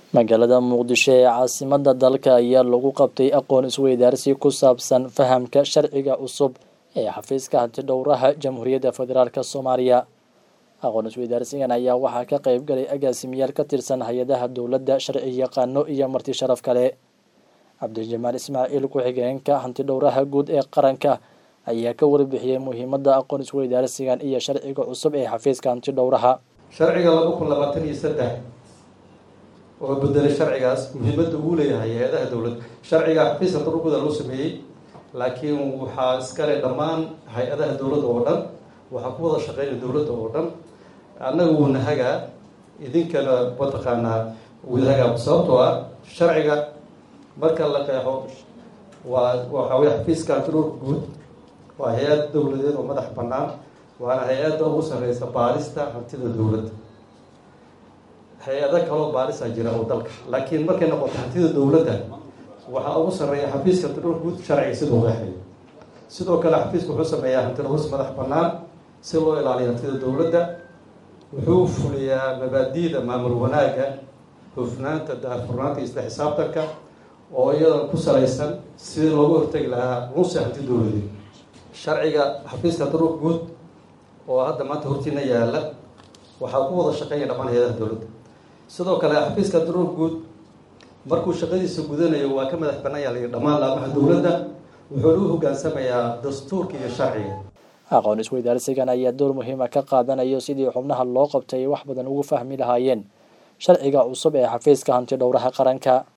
magaalada muqdisho ee caasimada dalka ayaa lagu qabtay aqoon isweydaarsi ku saabsan fahamka sharciga cusub ee xafiiska hantidhowraha jamhuuriyadda federaalk soomaaliya aqoon isweydaarsigan ayaa waxaa ka qayb galay agaasimayaal ka tirsan hay-adaha dowladda sharci yaqaano iyo marti sharaf kale cabdijamaal ismaaciil ku-xigeenka hantidhowraha guud ee qaranka ayaa ka warbixiyey muhiimada aqoon isweydaarsigan iyo sharciga cusub ee xafiiska hantidhowraha sharciga laba kun labaatan iyo saddex oo bedelay sharcigaas muhiimadda uu leeyahay hay-adaha dowladda sharciga xafiiska hantidhowrguda loo sameeyey laakiin waxaa iskale dhammaan hay-adaha dowladda oo dhan waxaa ku wada shaqeynaya dowladda oo dhan annaga wuuna hagaa idinkana mataqaanaa wadahagaa sababtoo ah sharciga marka la qeexo waa waxaa wey xafiiska hantidhowrka guud waa hay-ad dowladeed oo madax bannaan waana hay-adda ugu sarreysa baarista hantida dowladda hay-ado kaloo baarisaa jira oo dalka laakiin markay noqoto hantida dowladda waxaa ugu sarreeya xafiiska hantidhowrka guud sharciga siduu qeexayo sidoo kale xafiisku wuxuu sameeyaa hantidhowrs madax bannaan si loo ilaaliyo hantida dowladda wuxuu fuliyaa mabaadi'da maamul wanaagga hufnaanta daahfurnaanta isla xisaabtanka oo iyadan ku salaysan sidii loogu hortegi lahaa nunsi hanti dowladeed sharciga xafiiska hantidhowrka guud oo hadda maanta hortiina yaala waxaa ku wada shaqeeya dhammaan hay-adaha dowladda sidoo kale xafiiska hantidhowrka guud markuu shaqadiisa gudanayo waa ka madax bannaan yaala dhammaan laamaha dowladda wuxuuna u hogaansamayaa dastuurka iyo sharciga aqoon isweydaarsigan ayaa door muhiima ka qaadanayo sidii xubnaha loo qabtay wax badan ugu fahmi lahaayeen sharciga cusub ee xafiiska hantidhowraha qaranka